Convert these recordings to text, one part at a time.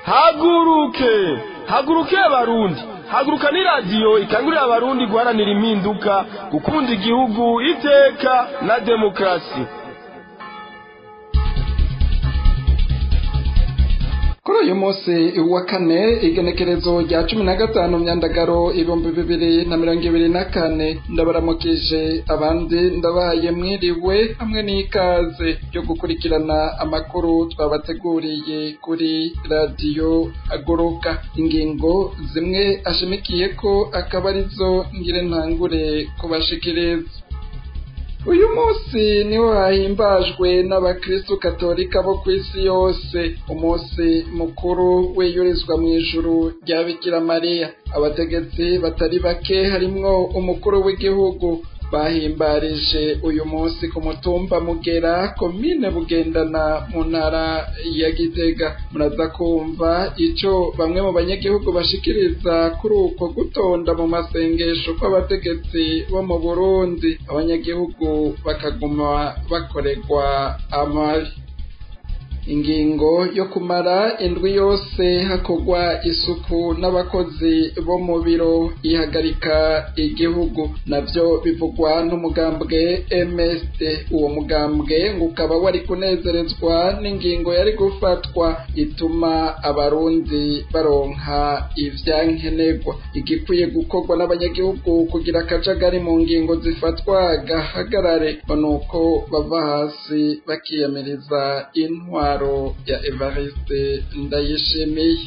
haguruke haguruke abarundi haguruka ni radiyo ikangurira abarundi guharanira impinduka gukunda igihugu iteka na demokarasi kuri uyu munsi wa kane igenekerezo rya cumi na gatanu myandagaro ibihumbi bibiri na mirongo ibiri na kane ndabaramukije abandi ndabaye mwiriwe hamwe n'ikaze yo gukurikirana amakuru twabateguriye kuri radiyo haguruka ingingo zimwe ashimikiye ko akaba arizo ngire ntangure kubashikiriza uyu munsi niho hahimbajwe n'abakristu katolika bo ku isi yose umunsi mukuru wiyurizwa mu ijuru rya bikira mariya abategetsi batari bake harimwo umukuru w'igihugu bahimbarije uyu munsi ku mutumba mugera komine bugendana mu ntara ya gitega muraza kumva ico bamwe mu banyagihugu bashikiriza kuri uko gutonda mu masengesho kw'abategetsi bo mu burundi abanyagihugu bakaguma bakorerwa amabi ingingo yo kumara indwi yose hakorwa isuku n'abakozi bo mu biro ihagarika igihugu navyo bivugwa n'umugambwe MSD uwo mugambwe ngo ukaba wari kunezerezwa n'ingingo yari gufatwa ituma abarundi baronka ivyankenerwa igikwiye gukorwa n'abanyagihugu kugira akajagari mu ngingo zifatwa gahagarare nuko bava hasi bakiyamiriza intwaro ya Evariste Ndayishimiye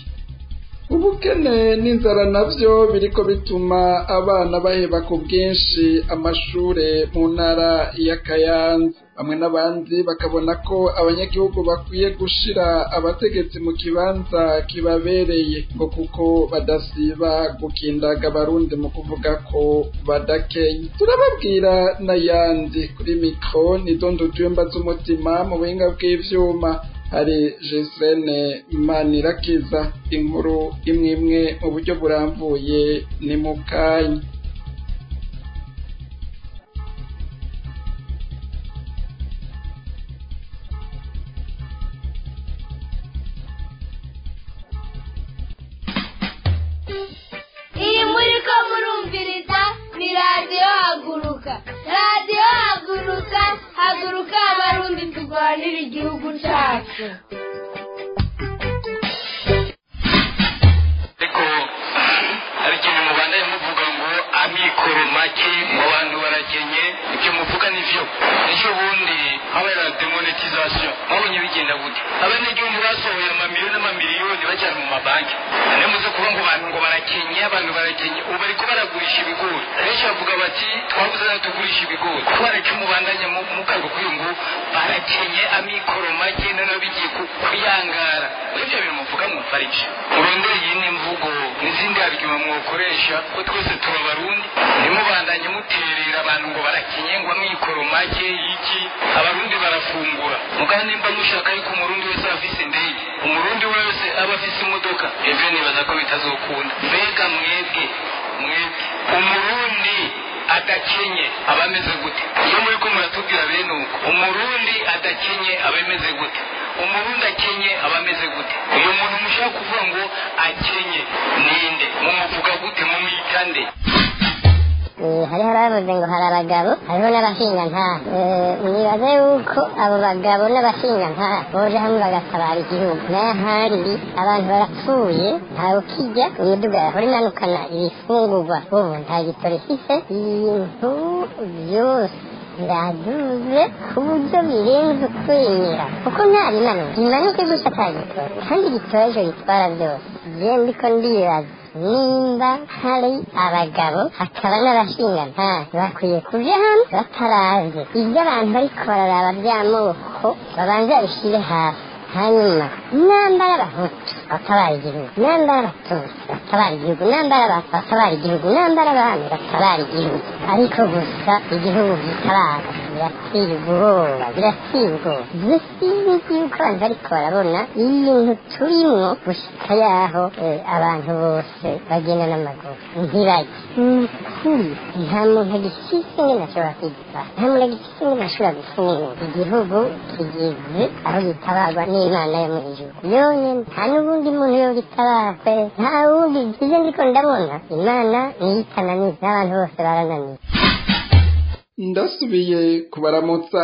ubukene n'inzara navyo biriko bituma abana baheba ku bwinshi amashure mu ntara ya Kayanza bamwe n'abandi bakabona ko abanyagihugu bakwiye gushira abategetsi mu kibanza kibabereye ngo kuko badasiba gukindaga abarundi mu kuvuga ko badakenya turababwira n'ayandi kuri mikro ni dondo jumba z'umutima mu buhinga bw'ivyuma hari Jesene Manirakiza inkuru imwe imwe mu buryo burambuye ni mu kanya iyi muri ko murumviriza ni radiyo haguruka radiyo haguruka haguruka abarundi turwanira igihugu cyacu ariko hari ikintu mubandanye muvuga ngo amikoro make ngo abantu barakenye ibyo muvuga nivyo ejo bundi habaye demonetization mwabonye bigenda gute abanyagihugu basohoye amamiliyoni n'amamiliyoni bajyana mu mabanki none muze kuvuga ngo abantu ngo barakenye abantu barakenye ubu bariko baragurisha ibigori benshi bavuga bati twabuze nayo tugurisha ibigori kubera ko mubandanya mukago kuri ngo barakenye amikoro make noneho bigiye ku- kuyangara ibyo bintu muvuga mwumfarije murondere iyindi mvugo n'izindi argument mwokoresha ko twese tuba abarundi ntimubandanye muterera abantu ngo barakenye ngo amikoro make iki abarundi barafungura mugabo nimba mushaka yuko umurundi wese aba afise indege umurundi wese aba afise imodoka ivyo nibaza ko bitazokunda mbega mwebwe mwebwe umurundi adakenye aba ameze gute iyo muri ko muratubwira bene uko umurundi adakenye aba ameze gute umurundi akenye aba ameze gute uyu muntu mushaka kuvuga ngo akenye ninde mumuvuga gute mumwita nde Eh, hariho abavuze ngo hari abagabo hariho n'abashingantahe Eh, nibaze yuko abo bagabo n'abashingantahe boje hamwe bagatabara igihugu n'ahandi abantu barapfuye ntawe ukijya imiduga yahora imanukana ibifungurwa ubu nta gitoro ifise ibintu byose biraduze ku buryo birenze ukwemera kuko nta bimanuka bimanuke gusa ata gitoro kandi igitoro ejo gitwara byose je ndiko ndibaza nimba hari abagabo hakaba n'abashingantahe bakwiye kuja hamwe bataraze ibyo abantu bariko bararaba by'amoko babanza babishire hasi hanyuma nambara abahutu batabara igihugu nambara abatutsi batabara igihugu nambara abatwa batabara igihugu nambara abami batabara igihugu ariko gusa igihugu gitabara birateye ubwoba birateye ubwoba dusinzi yuko abantu bariko barabona ibintu turimwo gushika yaho eh, abantu bose bagenda n'amaguru ntibajye ni ukuri nta muntu agifise ngene ashobora kwigita nta muntu agifise ngene ashobora gufunga igihugu kigeze aho gitabarwa n'imana yo mu ijuru yonyene nta n'ubundi muntu yo gitabarwe nta wundi ivyo ndiko ndabona imana niyo itananiza n'abantu bose barananiwe ndasubiye kubaramutsa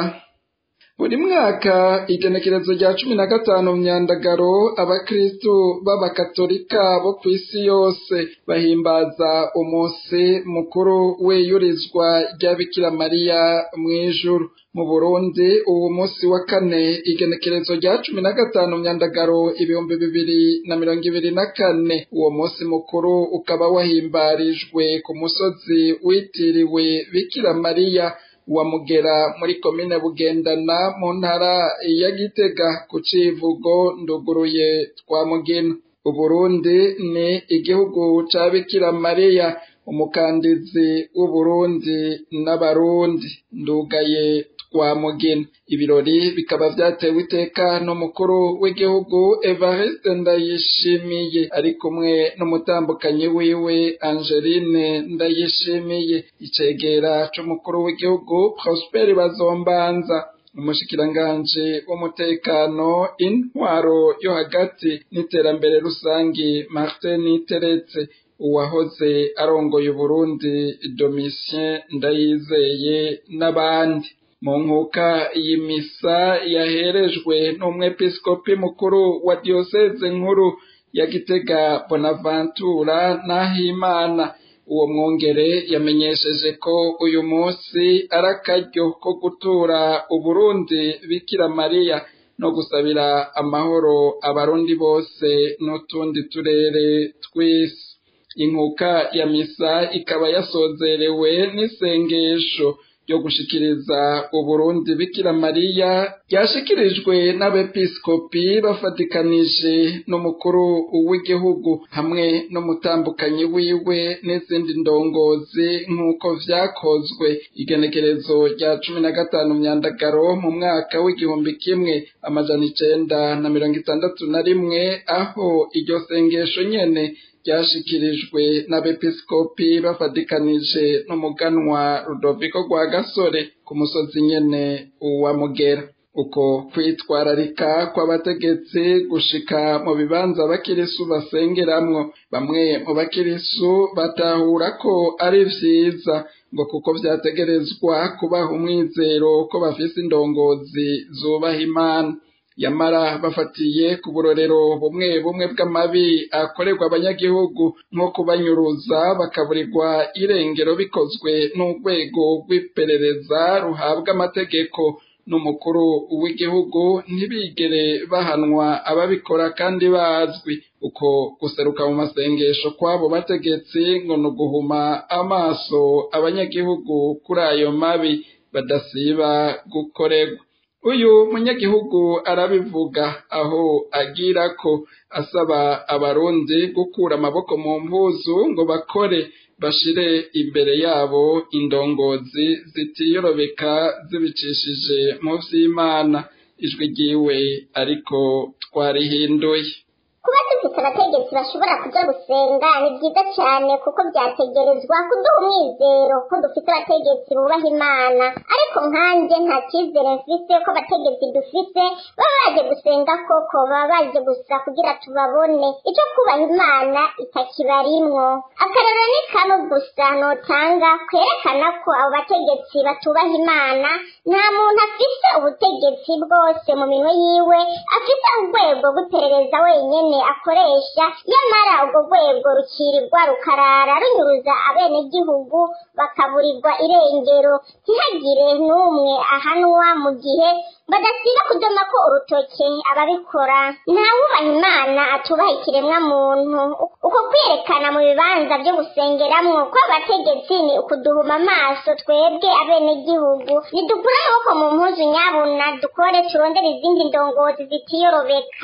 buri mwaka igenekerezo rya cumi na gatanu myandagaro abakristu b'abakatolika bo ku isi yose bahimbaza umunsi mukuru w'iyurizwa rya bikira mariya mu ijuru mu burundi uwo munsi wa kane igenekerezo rya cumi na gatanu myandagaro ibihumbi bibiri na mirongo ibiri na kane uwo munsi mukuru ukaba wahimbarijwe ku musozi witiriwe bikira mariya wa mugera muri komine bugendana mu ntara ya gitega ku civugo nduguruye twa mugina uburundi ni igihugu ca bikira mariya umukandizi w'uburundi n'abarundi ndugaye twa mugina ibirori bikaba vyatewe iteka n'umukuru w'igihugu evariste ndayishimiye ari kumwe n'umutambukanyi wiwe angeline ndayishimiye icegera c'umukuru w'igihugu prosperi bazombanza umushikiranganji w'umutekano intwaro yo hagati n'iterambere rusangi martin teretse uwahoze arongoye uburundi domitien ndayizeye n'abandi mu nkuka y'imisa yaherejwe n'umwepiskopi mukuru wa diyoseze nkuru ya gitega bonaventura n'ahimana uwo mwongere yamenyesheje ko uyu munsi ari akaryo ko gutura uburundi bikira mariya no gusabira amahoro abarundi bose n'utundi turere tw'isi inkuka ya misa ikaba yasozerewe n'isengesho ryo gushikiriza uburundi bikira mariya ryashikirijwe n'abepiskopi bafatikanije n'umukuru w'igihugu hamwe n'umutambukanyi wiwe n'izindi ndongozi nk'uko vyakozwe igenekerezo rya cumi na gatanu myandagaro mu mwaka w'igihumbi kimwe amajana icenda na mirongo itandatu na rimwe aho iryo sengesho nyene ryashikirijwe n'abepiskopi bafatikanije n'umuganwa rudoviko rwa gasore ku musozi nyene wa mugera uko kwitwararika kw'abategetsi gushika mu bibanza abakirisu basengeramwo bamwe mu bakirisu batahura ko ari vyiza ngo kuko vyategerezwa kubaha umwizero ko bafise indongozi zubaha imana yamara bafatiye ku burorero bumwe bumwe bw'amabi akorerwa abanyagihugu nko kubanyuruza bakaburirwa irengero bikozwe n'urwego rw'iperereza ruhabwa amategeko n'umukuru w'igihugu ntibigere bahanwa ababikora kandi bazwi uko guseruka mu masengesho kw'abo bategetsi ngo ni uguhuma amaso abanyagihugu kuri ayo mabi badasiba gukorerwa uyu munyagihugu arabivuga aho agira ko asaba abarundi gukura amaboko mu mpuzu ngo bakore bashire imbere yabo indongozi zitiyorobeka zibicishije mu vy'imana ijwi ryiwe ariko twarihinduye kuba dufite abategetsi bashobora kuja gusenga ni byiza cyane kuko byategerezwa kuduha umwizero ko dufite abategetsi bubaha imana ariko nkanjye nta cyizere mfise ko abategetsi dufite baba baje gusenga koko baba baje gusa kugira tubabone icyo kubaha imana itakibarimwo akarero ni kamwe gusa notanga kwerekana ko abo bategetsi batubaha imana nta muntu afise ubutegetsi bwose mu minwe yiwe afite urwego rw'iperereza wenyene akoresha nyamara urwo rwego rukirirwa rukarara runyuruza abenegihugu bakaburirwa irengero ntihagire n'umwe ahanwa mu gihe badasiba kudoma ko urutoke ababikora ntawubaha imana atubaha ikiremwa muntu uko kwerekana mu bibanza byo gusengeramwo kw'abategetsi ni ukuduhuma amaso twebwe abenegihugu nidukure amaboko mu mpuzu nyabuna dukore turondere izindi ndongozi zitiyorobeka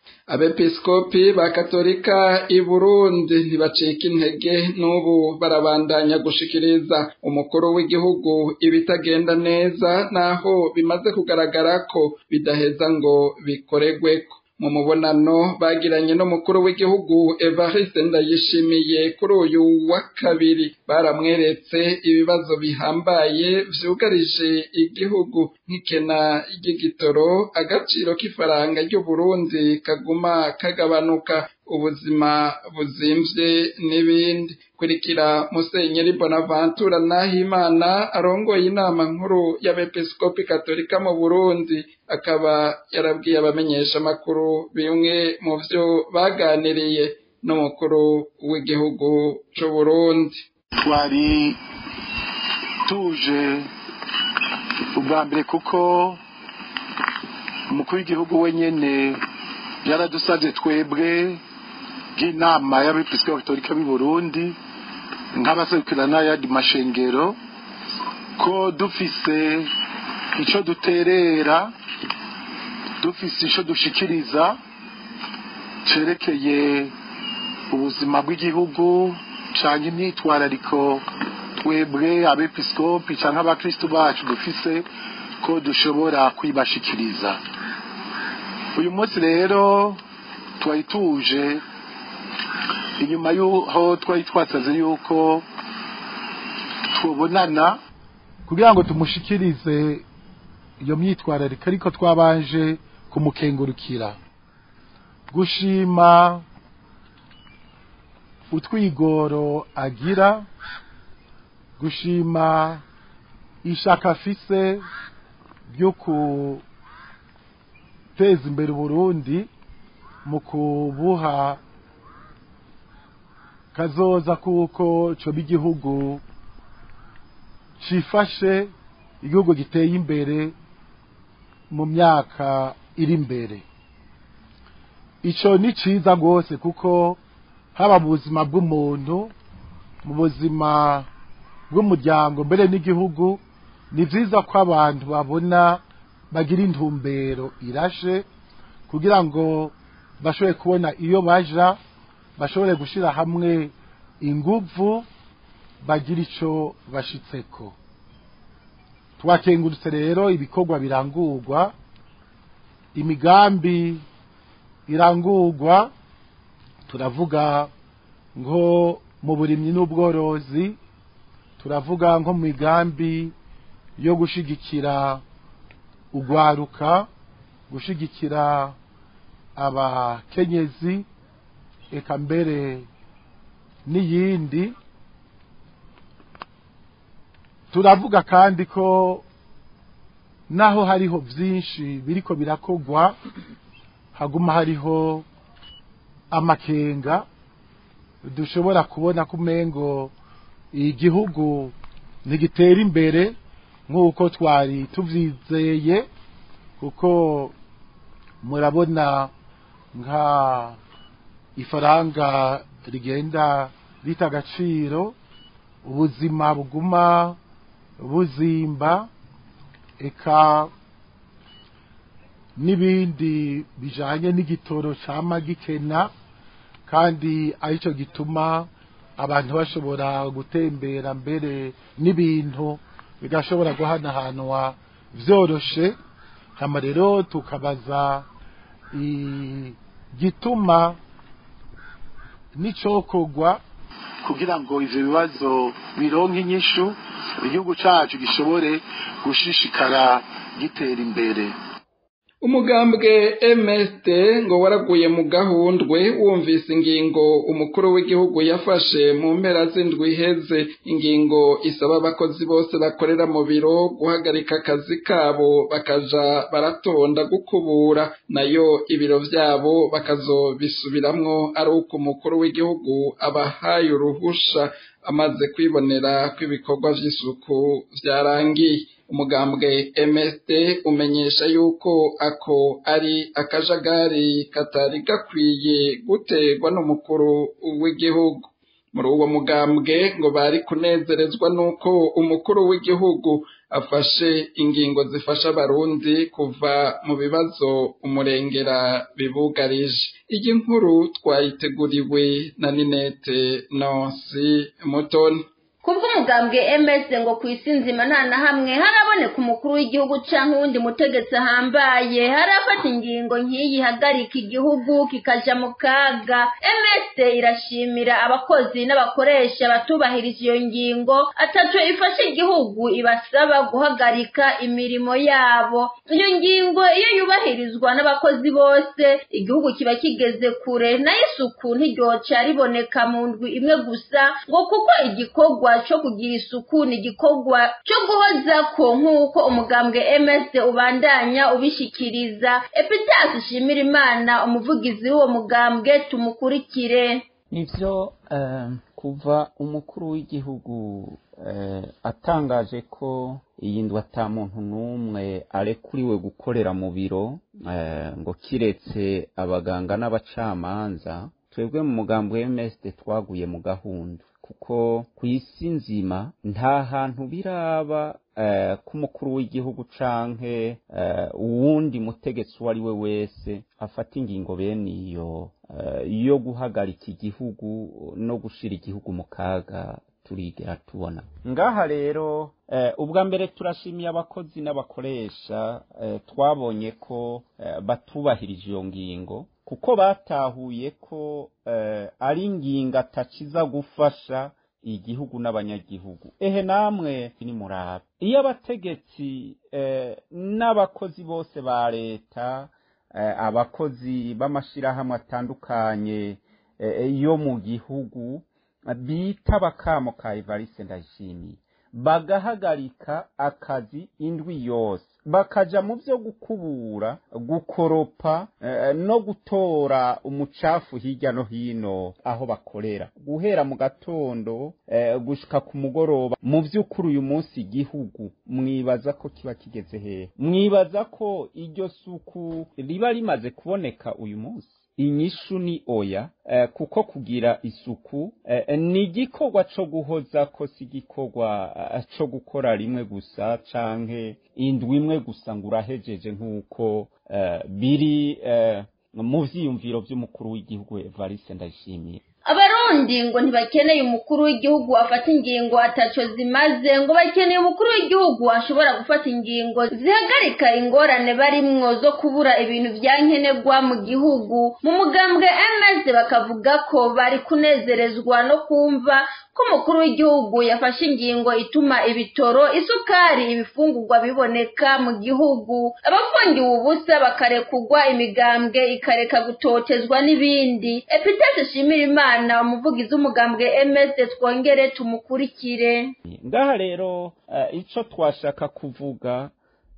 abepiskopi ba katolika i burundi ntibacika intege n'ubu barabandanya gushikiriza umukuru w'igihugu ibitagenda neza naho bimaze kugaragara ko bidaheza ngo bikoregweko mu mubonano bagiranye n'umukuru w'igihugu evariste ndayishimiye kuri uyu wa kabiri baramweretse ibibazo bihambaye vyugarije igihugu nk'ikena ry'igitoro agaciro k'ifaranga ry'uburundi kaguma kagabanuka ubuzima buzimvye n'ibindi kurikira musenyeri bonaventura nahimana arongoye inama nkuru y'abepiskopi katolika mu burundi akaba yarabwiye abamenyesha amakuru bimwe mu vyo baganiriye n'umukuru w'igihugu c'uburundi twari tuje ubwa mbere kuko umukuru w'igihugu wenyene yaradusavye twebwe bw'inama y'abepiskopi katolika b'i burundi nk'abaserukira n'ayandi mashengero ko dufise ico duterera dufise ico dushikiriza cerekeye ubuzima bw'igihugu canke imyitwarariko twebwe abepiskopi canke abakristu bacu dufise ko dushobora kwibashikiriza uyu munsi rero twari tuje inyuma y'aho twari twasaze yuko tubonana kugira ngo tumushikirize iyo myitwarariko ariko twabanje kumukengurukira gushima utwigoro agira gushima ishaka afise ryo guteza imbere uburundi mu kubuha kazoza kuko coba igihugu cifashe igihugu giteye imbere mu myaka iri imbere ico ni ciza rwose kuko haba mu buzima bw'umuntu mu buzima bw'umuryango mbere n'igihugu ni vyiza ko abantu babona bagira intumbero irashe kugira ngo bashobore kubona iyo baja bashobore gushira hamwe inguvu bagira ico bashitseko twakengurutse rero ibikorwa birangurwa imigambi irangurwa turavuga nko mu burimyi n'ubworozi turavuga nko mu migambi yo gushigikira ugwaruka gushigikira abakenyezi eka mbere n'iyindi turavuga kandi ko naho hariho byinshi biriko birakogwa haguma hariho amakenga dushobora kubona ko umengo igihugu ntigitera imbere nk'uko twari tuvyizeye kuko murabona nka ifaranga rigenda rita agaciro ubuzima buguma buzimba eka n'ibindi bijanye n'igitoro cama gikena kandi arico gituma abantu bashobora gutembera mbere n'ibintu bigashobora guhanahanwa vyoroshe hama rero tukabaza igituma n'icokorwa kugira ngo ivyo bibazo bironke inyishu igihugu cacu gishobore gushishikara gitera imbere umugambwe MST ngo waraguye mu gahundwe wumvise ingingo umukuru w'igihugu yafashe mu mpera z'indwi iheze ingingo isaba abakozi bose bakorera mu biro guhagarika akazi kabo bakaja baratonda gukubura nayo ibiro vyabo bakazobisubiramwo ari uko umukuru w'igihugu abahaye uruhusha amaze kwibonera ko ibikorwa vy'isuku vyarangiye umugambwe MSD umenyesha yuko ako ari akajagari katari gakwiye guterwa n'umukuru w'igihugu muri uwo mugambwe ngo bari kunezerezwa nuko umukuru w'igihugu afashe ingingo zifasha abarundi kuva mu bibazo umurengera bibugarije iyi nkuru twayiteguriwe na ninete nonsi mutoni kubw'umugambwe MS ngo ku isi nzima nta na hamwe haraboneka umukuru w'igihugu canke uwundi mutegetsi ahambaye harafata ingingo nk'iyi ihagarika igihugu kikaja mu kaga MS irashimira abakozi n'abakoresha batubahirije iyo ngingo ataco ifasha igihugu ibasaba guhagarika imirimo yabo iyo ngingo iyo yubahirizwa n'abakozi bose igihugu kiba kigeze kure nayo isuku ntiryoca riboneka mu ndwi imwe gusa ngo kuko igikorwa cyo kugira isuku ni igikorwa cyo guhoza ko nk'uko umugambwe MS ubandanya ubishikiriza Epitas Shimira Imana umuvugizi w'uwo mugambwe tumukurikire nivyo kuva umukuru w'igihugu atangaje ko iyi ndwi ata muntu n'umwe arekuriwe gukorera mu biro ngo kiretse abaganga n'abacamanza twebwe mu mugambi wa MSD twaguye mu gahunda kuko ku isi nzima nta hantu biraba ko umukuru w'igihugu canke uwundi mutegetsi uwo ari we wese afata ingingo bene iyo yo guhagarika igihugu no gushira igihugu mu kaga turigera tubona ngaha rero ubwa mbere turashimiye abakozi n'abakoresha twabonye ko batubahirije iyo ngingo kuko batahuye ko ari ingingo atakiza gufasha igihugu n'abanyagihugu ehe namwe ni murabe iyo abategetsi n'abakozi bose ba leta abakozi b'amashyirahamwe atandukanye yo mu gihugu bita bakamo ka evariste ndayishimiye bagahagarika akazi indwi yose bakaja mu byo gukubura gukoropa no gutora umucafu hirya no hino aho bakorera guhera mu gatondo gushika ku mugoroba mu by'ukuri uyu munsi igihugu mwibaza ko kiba kigeze hehe mwibaza ko iryo suku riba rimaze kuboneka uyu munsi inyishu ni oya kuko kugira isuku ni igikorwa cyo guhoza ko si igikorwa cyo gukora rimwe gusa canke indwi imwe gusa ngo urahejeje nk'uko biri mu vyiyumviro vy'umukuru w'igihugu evariste ndayishimiye abarundi ngo ntibakeneye umukuru w'igihugu afata ingingo ataco zimaze ngo bakeneye umukuru w'igihugu ashobora gufata ingingo zihagarika ingorane barimwo zo kubura ibintu vyankenerwa mu gihugu mu mugambwe ms bakavuga ko bari kunezerezwa no kumva ko umukuru w'igihugu yafashe ingingo ituma ibitoro isukari ibifungurwa biboneka mu gihugu abafungiwe ubusa bakarekugwa imigambwe ikareka gutotezwa n'ibindi epitete shimira imana umuvugizi w'umugambwe ms twongere tumukurikire ngaha rero icyo twashaka kuvuga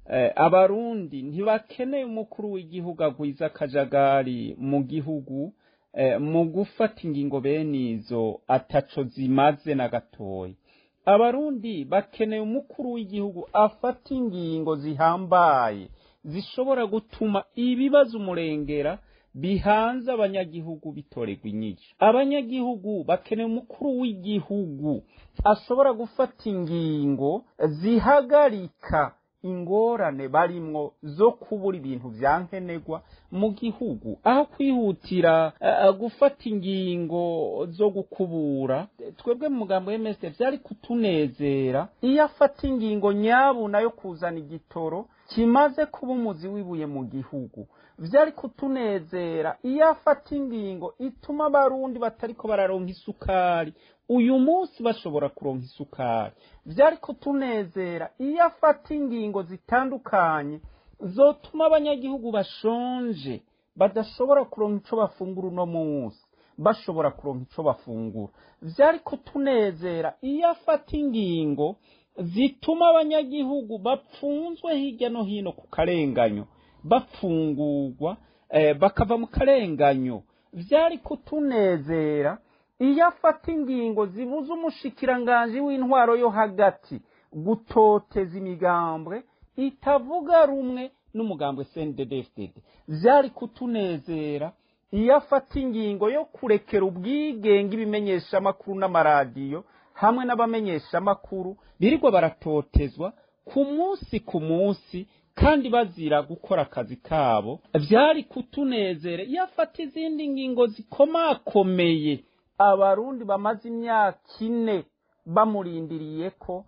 abarundi ntibakeneye umukuru w'igihugu agwiza akajagari mu gihugu mu gufata ingingo bene izo ataco zimaze na gatoya abarundi bakeneye umukuru w'igihugu afata ingingo zihambaye zishobora gutuma ibibazo umurengera bihanze abanyagihugu bitorerwa inyinshi abanyagihugu bakeneye umukuru w'igihugu ashobora gufata ingingo zihagarika ingorane barimwo zo kubura ibintu vyankenerwa mu gihugu aho kwihutira uh, gufata ingingo zo gukubura twebwe mu mugambo w'MSD vyari kutunezera iyo afata ingingo nyabuna yo kuzana igitoro kimaze kuba umuzi wibuye mu gihugu vyari kutunezera iyo afata ingingo ituma abarundi batariko bararonka isukari uyu munsi bashobora kuronka isukari vyari kutunezera iyo afata ingingo zitandukanye zotuma abanyagihugu bashonje badashobora kuronka ico bafungura uno munsi bashobora kuronka ico bafungura vyari kutunezera iyo afata ingingo zituma abanyagihugu bapfunzwe hirya no hino ku karenganyo bapfungurwa eh, bakava mu karenganyo vyari kutunezera iyo afata ingingo zibuza umushikiranganji w'intwaro yo hagati gutoteza imigambwe itavuga rumwe n'umugambwe CNDD-FDD vyari kutunezera iyo afata ingingo yo kurekera ubwigenge ibimenyeshamakuru n'amaradiyo hamwe n'abamenyeshamakuru birirwa baratotezwa ku munsi ku munsi kandi bazira gukora akazi kabo byari kutunezere iyo afata izindi ngingo zikomakomeye abarundi bamaze imyaka ine bamurindiriye ko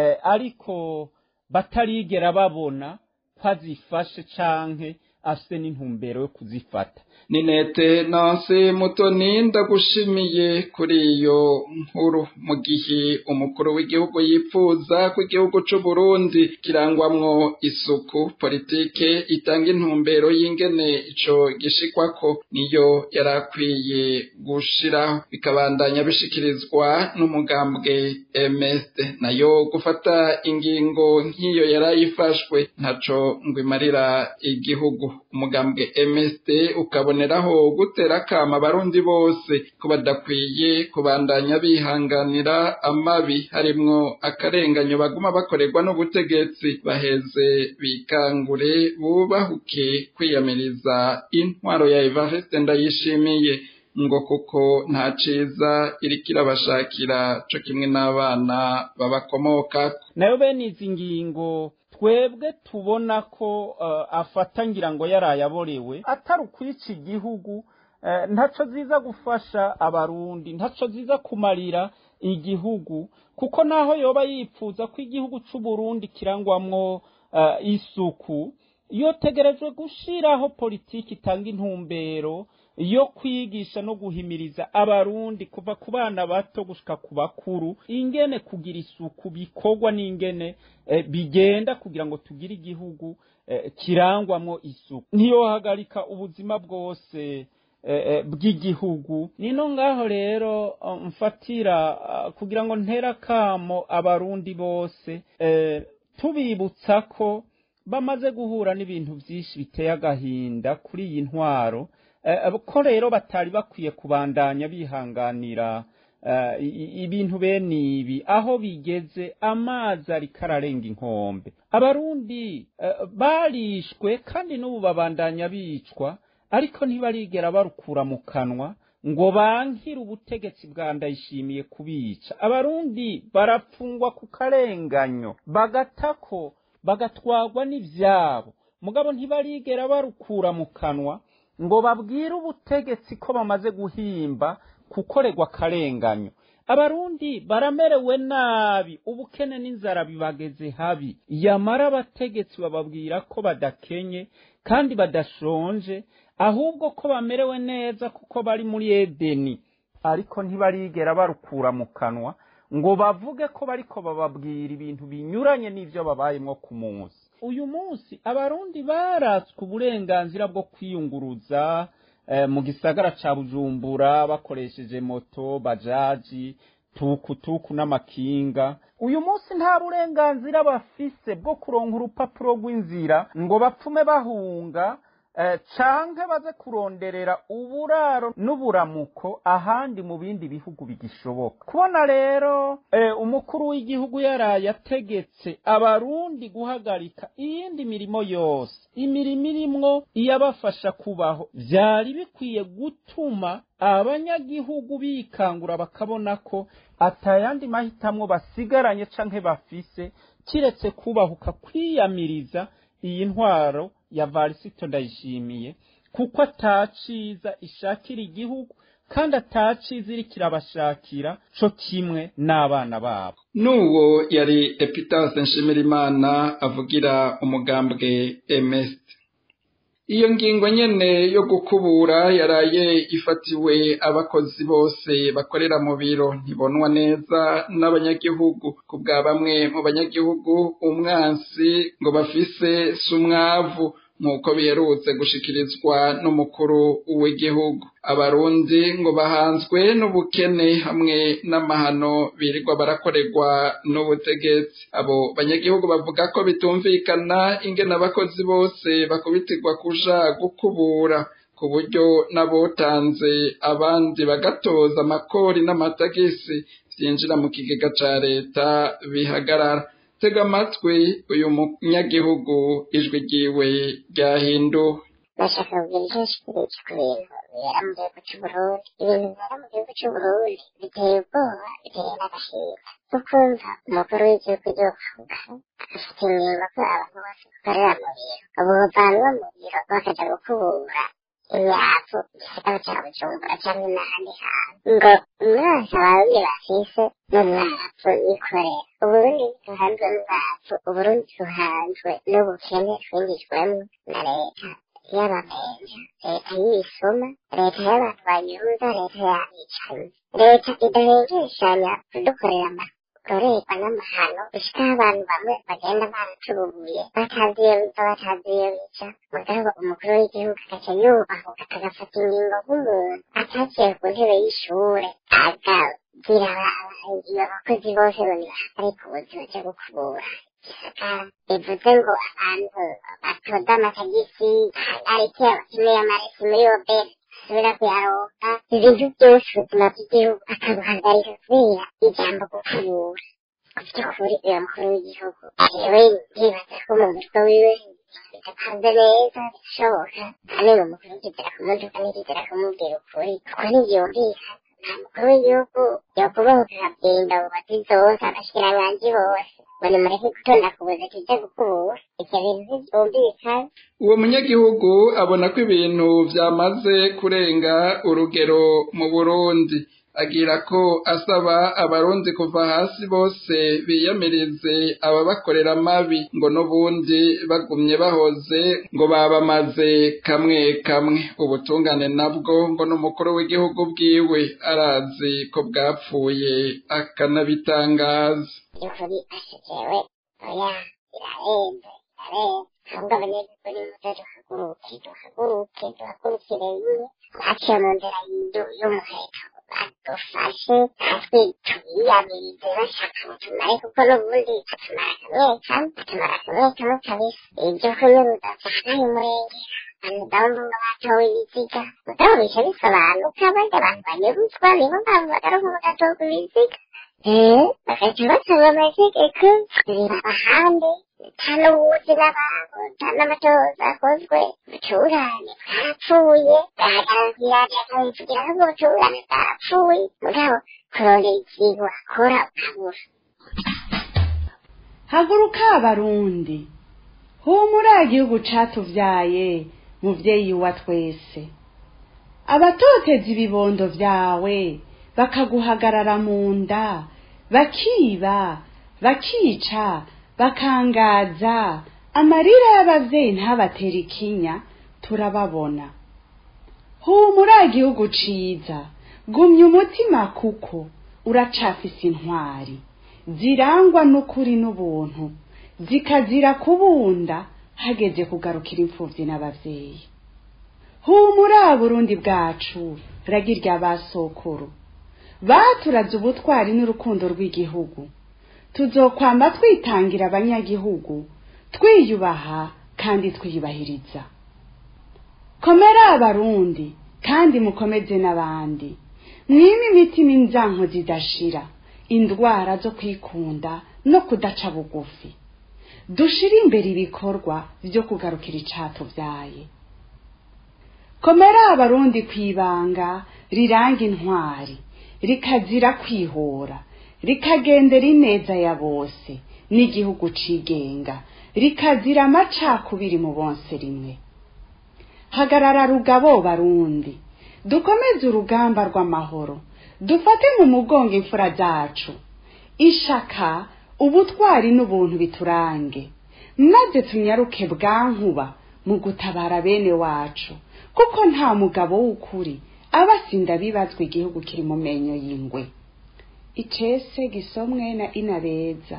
ariko batarigera babona ko azifashe canke afise n'intumbero yo kuzifata ni nete nansi mutoni ndagushimiye kuri iyo nkuru mu gihe umukuru w'igihugu yifuza ko igihugu c'u Burundi kirangwamwo isuku politike itanga intumbero y'ingene ico gishikwako niyo yarakwiye gushiraho bikabandanya bishikirizwa n'umugambwe MSD nayo gufata ingingo nk'iyo yarayifashwe ntaco ngo imarira igihugu umugambwe MSD ukaboneraho gutera akama abarundi bose ko badakwiye kubandanya bihanganira amabi harimwo akarenganyo baguma bakorerwa n'ubutegetsi baheze bikangure bubahuke kwiyamiriza intwaro ya Evariste ndayishimiye ngo kuko nta ciza iriko irabashakira co kimwe n'abana babakomoka nayo bene izi ngingo twebwe tubona ko uh, afata ngira ngo yarayaborewe atari ukwica igihugu uh, ntaco ziza gufasha abarundi ntaco ziza kumarira igihugu kuko naho yoba yipfuza ko igihugu c'u Burundi kirangwamwo uh, isuku yotegerejwe gushiraho politiki itanga intumbero yo kwigisha no guhimiriza abarundi kuva ku bana bato gushika ku bakuru ingene kugira isuku bikorwa n'ingene eh, bigenda kugira ngo tugire igihugu eh, kirangwamwo isuku ntiyohagarika ubuzima bwose eh, bw'igihugu nino ngaho rero mfatira kugira ngo ntera akamo abarundi bose tubibutsa ko bamaze guhura n'ibintu byinshi biteye agahinda kuri iyi ntwaro ko rero batari bakwiye kubandanya bihanganira ibintu bene ibi aho bigeze amazi ariko ararenga inkombe abarundi barishwe kandi n'ubu babandanya bicwa ariko ntibarigera barukura mu kanwa ngo bankire ubutegetsi bwa ndayishimiye kubica abarundi barapfungwa ku karenganyo bagatako bagatwagwa n'ibyabo mugabo ntibarigera barukura mu kanwa ngo babwire ubutegetsi ko bamaze guhimba kukorerwa akarenganyo abarundi baramerewe nabi ubukene n'inzara bibageze habi yamara abategetsi bababwira ko badakenye kandi badashonje ahubwo ko bamerewe neza kuko bari muri edeni ariko ntibarigera barukura mu kanwa ngo bavuge ko bariko bababwira ibintu binyuranye n'ivyo babayemwo ku munsi uyu munsi abarundi baratswe uburenganzira bwo kwiyunguruza mu gisagara ca bujumbura bakoresheje moto bajaji tukutuku n'amakinga uyu munsi nta burenganzira bafise bwo kuronka urupapuro rw'inzira ngo bapfume bahunga canke baze kuronderera uburaro n'uburamuko ahandi mu bindi bihugu bigishoboka kubona rero umukuru w'igihugu yaraye ategetse abarundi guhagarika iyindi mirimo yose imirimo irimwo iyabafasha kubaho vyari bikwiye gutuma abanyagihugu bikangura bakabona ko atayandi mahitamwo basigaranye canke bafise kiretse kubahuka kwiyamiriza iyi ntwaro ya varisito ndayishimiye kuko ataciza ishakira igihugu kandi ataciza iri kirabashakira co kimwe n'abana babo n'uwo yari epitase nshimirimana avugira umugambwe emesite iyo ngingo nyene yo gukubura yaraye ifatiwe abakozi bose bakorera mu biro ntibonwa neza n'abanyagihugu ku bwa bamwe mu banyagihugu umwansi ngo bafise sumwavu nk'uko biherutse gushikirizwa n'umukuru w'igihugu abarundi ngo bahanzwe n'ubukene hamwe n'amahano birirwa barakorerwa n'ubutegetsi abo banyagihugu bavuga ko bitumvikana ingene abakozi bose bakubitirwa kuja gukubura ku buryo n'abotanze abandi bagatoza amakori n'amatagisi vyinjira mu kigega ca leta bihagarara tega amatwi uyu munyagihugu ijwi ryiwe ryahinduwe bashaka kugira icyo nshikirije ku bintu bibera mu gihugu c'uburundi ibintu bibera mu gihugu c'uburundi biteye ubwoba biteye n'agahinda ukumva umukuru w'igihugu yokavuga agafata ingingo ko abantu bose bakorera mu biro abo bavanwa mu biro bakaja gukubura imyavu igisagara ca bujumbura canke n'ahandi hantu ngo umwaka abarundi bafise n'umwavu yikorera uburundi duhanzwe n'umwavu uburundi duhanzwe n'ubukene twinjijwemwo na leta y'abamenja leta y'ibisuma leta y'abantu banyuza leta y'abicanyi leta idahengeshanya kudukorera amarorerwa n'amahano gushikaho abantu bamwe bagenda baratububuye batazi iyo biva batazi iyo bica mugabo umukuru w'igihugu agaca yubahuka agafata ingingo nk'umuntu ataciye ku ntebe y'ishure agagira iyo abakozi bose bari ku buzima bwo gukubura gisagara bivuze ngo abantu batoza amatagisi ariko abakeneye amaresi muri oberi asubira kuyaronka ibintu byose ubuzima bw'igihugu akabuhagarika kubera ijambo gukubura ku by'ukuri uyu mukuru w'igihugu jewe ndibaza ko mu mutwe wiwe bidapanze neza bishoboka kandi ni umukuru w'ikizera kumuduka n'ikizera kumubwira ukuri kuko ntibyumvikana nta mukuru w'igihugu yokubahuka akabwinda mu bati zose abashikiranganji bose ngo nimureke gutonda kubuza kija gukubura ivyo bintu ntivyumvikana uwo munyagihugu abona ko ibintu vyamaze kurenga urugero mu burundi agira ko asaba abarundi kuva hasi bose biyamirize ababakorera amabi ngo n'ubundi bagumye bahoze ngo babamaze kamwe kamwe ubutungane nabwo ngo n'umukuru w'igihugu bwiwe arazi ko bwapfuye akanabitangaza by'ukuri ashejewe oya birarenze birarenze ahubwo abanyagihugu nimuze duhaguruke duhaguruke duhagurukire rimwe baciye mu nzira y'umuheto badufashe natwe tubiyamirize bashaka batumare kuko n'ubundi atumara kamwe kamwe atumara kamwe kamwe kabisa ibyo kunyuruza vyanaye umurengera abantu ndabona ngo batowe ibiziga mugabo bica bisobanuka abandi abantu banyuruzwa nibo mpamvu bagaruka bagatoka ibiziga bagaca basaba amategeko biba ahandi nta n'ubuzi n'abantu nta n'amatoza akozwe ubutungane bwarapfuye bwahagarara kw'iradiyo akabivugira ko ubwo butungane bwarapfuye mugabo kurondera ikintu akora ukabura haguruka abarundi humura igihugu catuvyaye muvyeyi wa twese abatoteza ibibondo vyawe bakaguhagarara mu nda bakiba bakica bakangaza amarira y'abavyeyi ntabatera ikinya turababona humura igihugu ciza gumya umutima kuko uracafise intwari zirangwa n'ukuri n'ubuntu zikazira kubunda hageze kugarukira imfuvyi n'abavyeyi humura burundi bwacu ragirya basokuru baturaze ubutwari n'urukundo rw'igihugu tuzokwamba twitangira abanyagihugu twiyubaha kandi twiyubahiriza komera abarundi kandi mukomeze n'abandi mwime imitima inzanko zidashira indwara zo kwikunda no kudaca bugufi dushire imbere ibikorwa vyo kugarukira icatuvyaye komera abarundi kwibanga riranga intwari rikazira kwihora rikagendera ineza ya bose n'igihugu cigenga rikazira amacakubiri mu bonse rimwe hagarara rugabo barundi dukomeze urugamba rw'amahoro dufate mu mugongo imfura zacu ishaka ubutwari n'ubuntu biturange maze tunyaruke bwankuba mu gutabara bene wacu kuko nta mugabo w'ukuri aba asinda bibazwa igihugu kiri mu menyo y'ingwe icese gisomwe na inabeza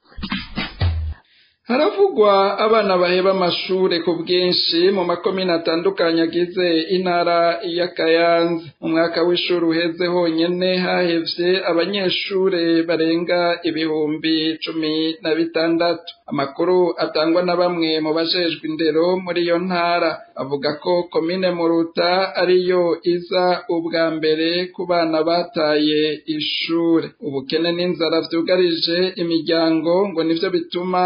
haravugwa abana baheba amashure ku bwinshi mu makomine atandukanye agize intara ya kayanza mu mwaka w'ishuri uheze honyene hahevye abanyeshure barenga ibihumbi cumi na bitandatu amakuru atangwa na bamwe mu bajejwe indero muri iyo ntara avuga ko komine muruta ariyo iza ubwa mbere ku bana bataye ishure ubukene n'inzara vyugarije imiryango ngo nivyo bituma ibitaro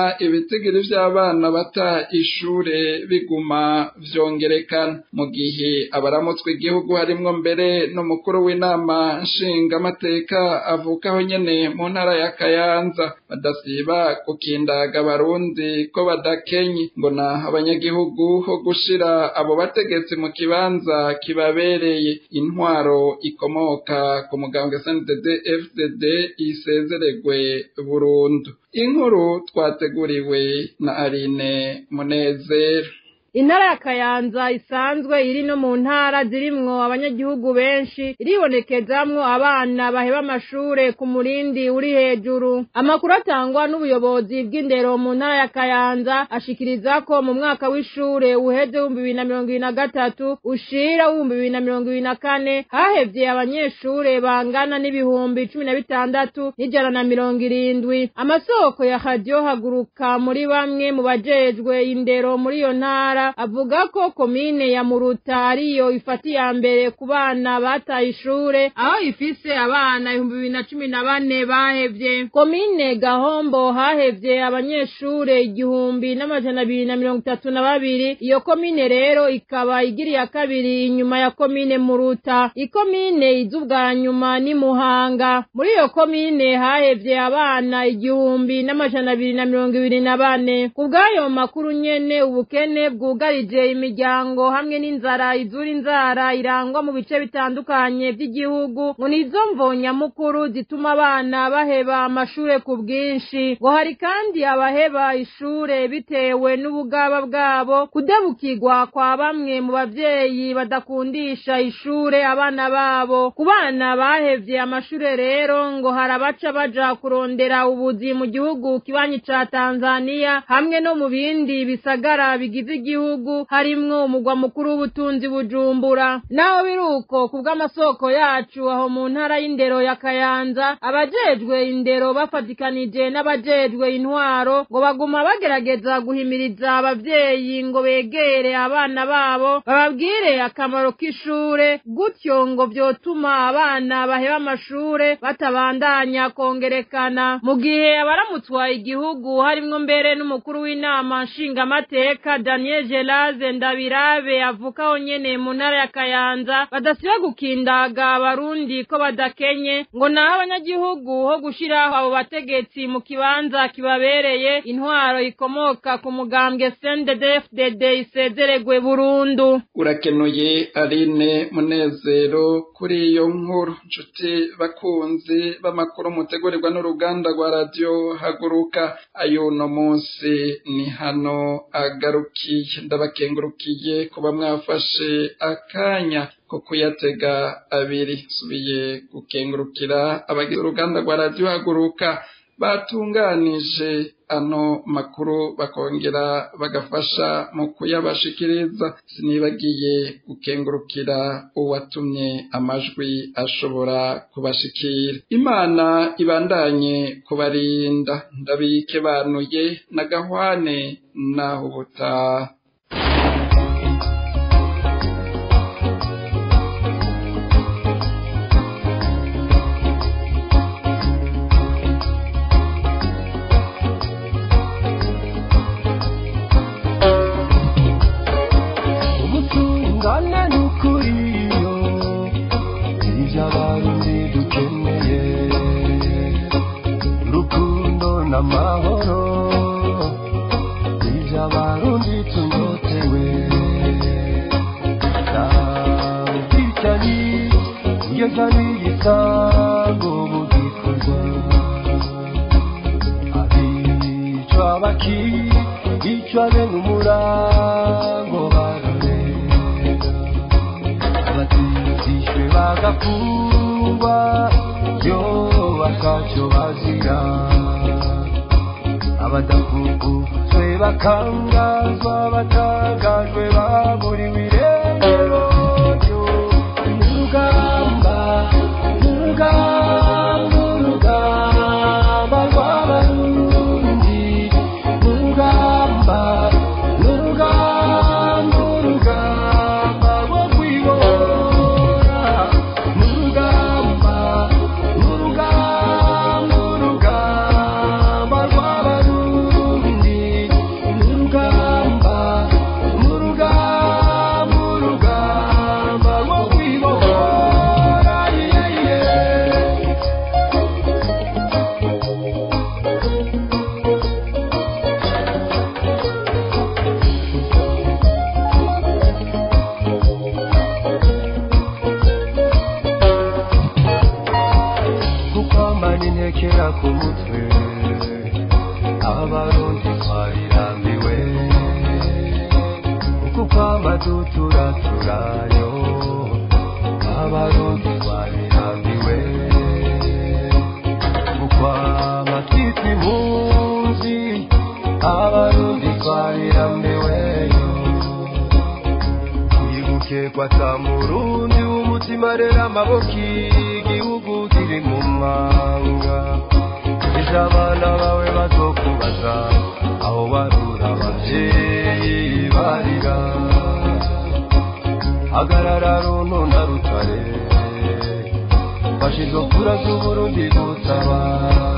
ibitigiri vy'abana bata ishure biguma vyongerekana mu gihe abaramutswe igihugu harimwo mbere n'umukuru w'inama nshingamateka avukaho nyene mu ntara ya kayanza badasiba gukindaga abarundi ko badakenye ngo na abanyagihugu ho gushira abo bategetsi mu kibanza kibabereye intwaro ikomoka ku mugambwe SNDD FDD isezeregwe burundu inkuru twateguriwe na Aline Munezero intara ya kayanza isanzwe iri no mu ntara zirimwo abanyagihugu benshi iribonekezamwo abana baheba amashure ku murindi uri hejuru amakuru atangwa n'ubuyobozi bw'indero mu ntara ya kayanza ashikiriza ko mu mwaka w'ishure uheze w'ibihumbi bibiri na mirongo ibiri na gatatu ushira w'ibihumbi bibiri na mirongo ibiri na kane hahevye abanyeshure bangana n'ibihumbi cumi na bitandatu n'ijana na mirongo irindwi amasoko ya radiyo haguruka muri bamwe mu bajejwe indero muri iyo ntara avuga ko komine ya muruta ariyo ifata iya mbere ku bana bataye ishure aho ifise abana ibihumbi bibiri na cumi na bane bahevye komine gahombo hahevye abanyeshure igihumbi n'amajana abiri na mirongo itatu na babiri iyo komine rero ikaba igira iya kabiri inyuma ya komine muruta ikomine iza ubwa nyuma ni muhanga muri iyo komine hahevye abana igihumbi n'amajana abiri na mirongo ibiri na bane ku bw'ayo makuru nyene ubukene bwu bwugarije imiryango hamwe n'inzara izura inzara irangwa mu bice bitandukanye by'igihugu ngo nizo mvonyamukuru zituma abana baheba amashure ku bwinshi ngo hari kandi abaheba ishure bitewe n'ubugaba bwabo kudebukirwa kwa bamwe mu bavyeyi badakundisha ishure abana babo ku bana bahevye amashure rero ngo hari abaca baja kurondera ubuzi mu gihugu kibanyi ca tanzaniya hamwe no mu bindi bisagara bigize igihugu gihugu harimwo umugwa mukuru w'ubutunzi bujumbura naho biruko ku bw'amasoko yacu aho mu ntara y'indero ya kayanza abajejwe indero bafatikanije n'abajejwe intwaro ngo baguma bagerageza guhimiriza abavyeyi ngo begere abana babo bababwire akamaro k'ishure gutyo ngo vyotuma abana baheba amashure batabandanya kongerekana mu gihe abaramutswa igihugu harimwo mbere n'umukuru w'inama nshingamateka daniel Gelaze Ndabirabe avukaho nyene mu ntara ya Kayanza badasiba gukindaga abarundi ko badakenye ngo naho abanyagihugu ho gushiraho abo bategetsi mu kibanza kibabereye intwaro ikomoka ku mugambwe CNDD-FDD isezeregwe burundu urakenuye Aline Munezero kuri iyo nkuru nshuti bakunzi b'amakuru mutegurirwa n'uruganda rwa radio haguruka ayuno munsi ni hano agarukiye ndabakengurukiye kuba mwafashe akanya ko kuyatega abiri subiye gukengurukira abagize uruganda rwa radiyo haguruka batunganije ano makuru bakongera bagafasha mu kuyabashikiriza sinibagiye gukengurukira uwatumye amajwi ashobora kubashikira imana ibandanye kubarinda ndabike banuye na gahwane naho ubutaha ubutungane n'ukuriyo ibyo abarundi dukeneye urukundo n'amahoro ibyo abarundi tunyotewe ubwicanyi iyo cyari igisango mu gikorwa abicwa bakicwa bene umurango barorera abatizishwe bagafungwa yo bakacyo bazira abadafunguzwe bakangazwa batangajwe baburiwe irengero ryo urugamba urugamba urugamba rw'abarundi urugamba urugamba urugamba rwo kwibora urugamba urugamba urugamba rw'abarundi kera ku mutwe abarundi twarirambiwe uku kwama duturaturayo abarundi twarirambiwe ukwama twitwa impunzi abarundi twarirambiweyo twibuke kwata murundi w'umutima rero amaboko igihugu kiri mu mwanga ejo abana bawe bazokubaza aho barura abavyeyi barira hagarara runtu na rutare fasha izo kura z'uburundi gutabara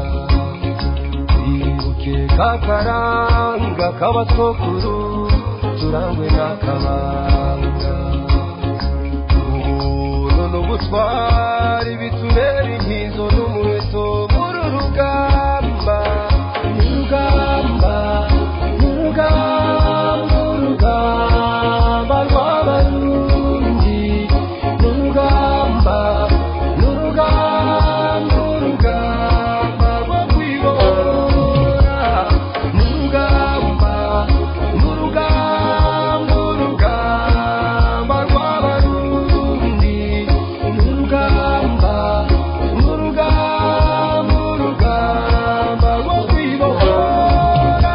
twibuke kakaranga k'abasokuru turangwe n'akabanga ubuntu n'ubutwari bitubera inkizo n'umuheto muri urugamba n'urugamba n'urugamba urugamba rw'abarundi n'urugamba n'urugamba urugamba rwo kwibora n'urugamba n'urugamba urugamba rw'abarundi n'urugamba n'urugamba urugamba rwo kwibohora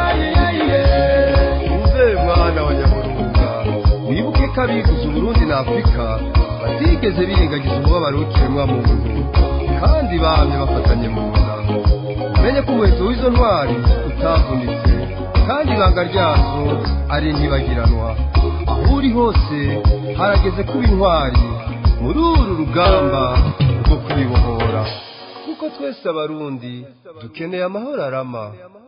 uze mwana wa nyaburunga wibuke ko abivuze uburundi na afurika batigeze birengagiza umubabaro w'ikiremwa muntu kandi bamye bafatanye mu nda umenye ko umuheto w'izo ntwari utavunitse kandi ibanga ryazo ari ntibagiranwa aho uri hose harageze kuba intwari muri uru rugamba rwo kwibohora kuko twese abarundi dukeneye amahoro arama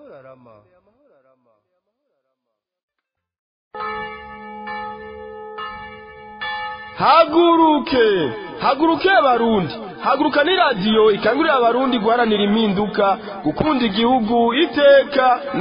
haguruke haguruke abarundi haguruka ni radiyo ikangurira abarundi guharanira impinduka gukunda igihugu iteka